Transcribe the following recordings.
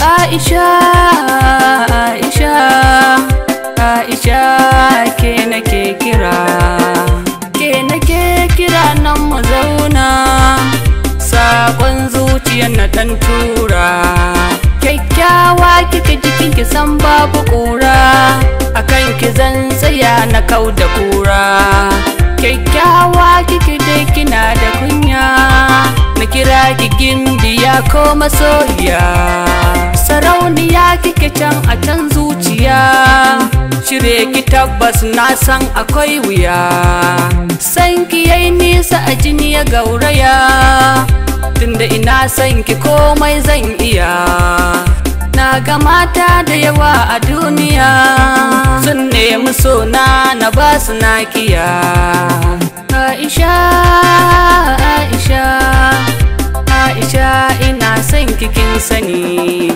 Aisha Aisha Aisha ke nake kira ke nake kira nan mu zauna sakon zuciyar na dan tura kyakkyawa kika jikin ki san babu kura akan ki zan tsaya na kau da kura kyakkyawa kike dai kina da kunya na kira ki gimbiya ko masoyiya sarauniya kike can a can zuciya shirye ki tabbas na san akwai wuya san ki yayi nisa a jini ya gauraya tunda ina san ki komai zan iya na ga mata da yawa a duniya sun nemi sona na ba su nakiya Aisha Aisha Aisha ina son kikin sani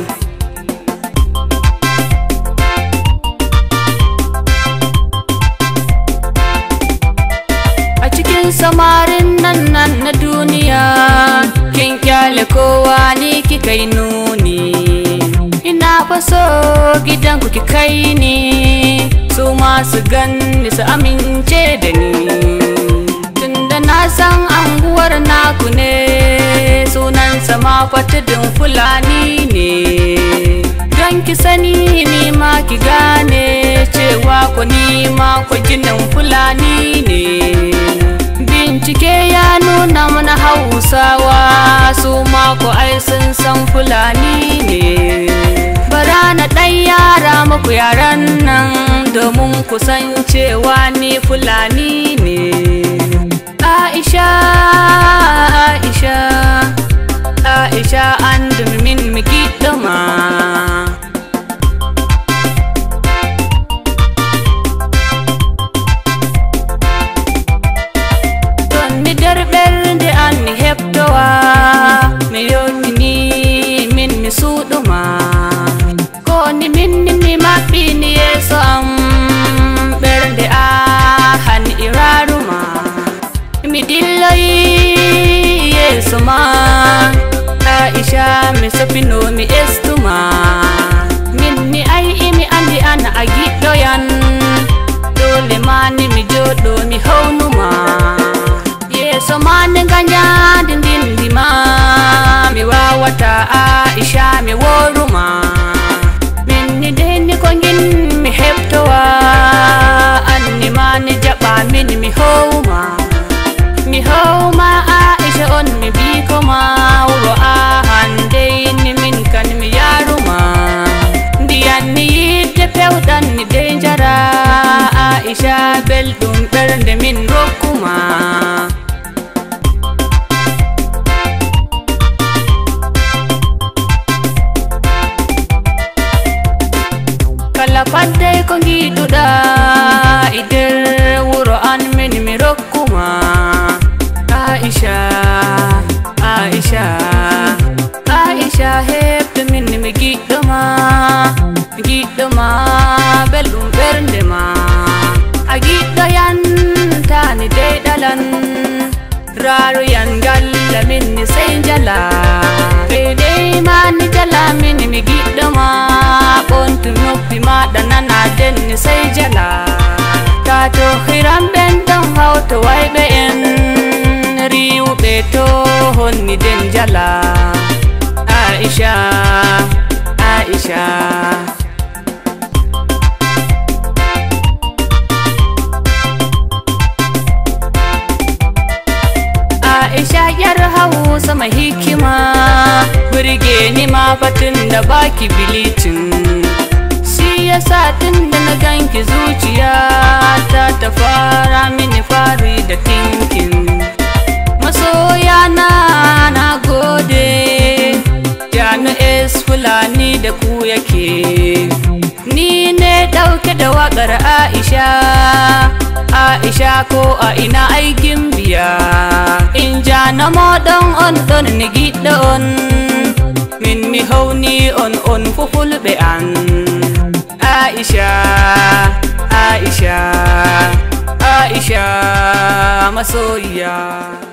a cikin samarin nan nan na duniya kin kyale kowa ni kika yi nuni ina faso gidan ku ki kai ni su masu ganni su amince da ni tunda na san anguwar naku ne sunansa ma fatidin fulani ne don ki sani ni ma ki gane cewa ku ni ma ku ginin fulani ne bincike ya nuna mana hausawa su ma ku ai sun san fulani ne bara na ɗan yara muku yaran nan domin ku san cewa ni fulani ne Aisha Aisha Aisha an min miki dama Tonni derɓer nde an mi heɓtowa mi yotini min mi suɗuma ko ni min ni mi maɓɓini yeeso am ɓernde a han iraruma mi dilloyi yeeso ma aisha mi sopino mi estuma min ni ay imi andi an a giɗɗoyan dole mani mi joɗo mi hownuma yeeso mani ganyandi ndindima mi wawata aisha mi woruma min ni deni ko gin mi heɓtowa anni mani jaɓa min mi howma mi howma aisha on mi bikoma wuro a handey ni min kan mi yaruma ndiyan ni yidde pewɗan ni dey jara aisha belɗum ɓernde min rokkuma kala fadde ko giɗuɗa e nder wuro an min mi rokkuma aisha aisha aisha heɓde min mi giɗɗoma mi giɗɗoma belɗum ɓernde ma a giɗɗoyan tani dey ɗalan raroyan galla min ni sey jala ɓe dey ma ni jala min mi giɗɗoma ɓontu noppi maɗa nana den ni sey jala ta to hiram ɓen ɗon hawto wayɓe en riwɓe to honni den jala aisha aisha Aisha yar hausa mai hikima burge ni ma fatin da baki bilicin shi yasa tun da na ganki zuciya ta ta fara mini fari da tinkin masoya na na gode janu es fulani da ku yake ni ne dauke da wakar aisha aisha ko a ina aikin biya in ja na moɗon on ɗon ni giɗɗo on min mi hawni on on fufulɓe an aisha aisha aisha masoyiya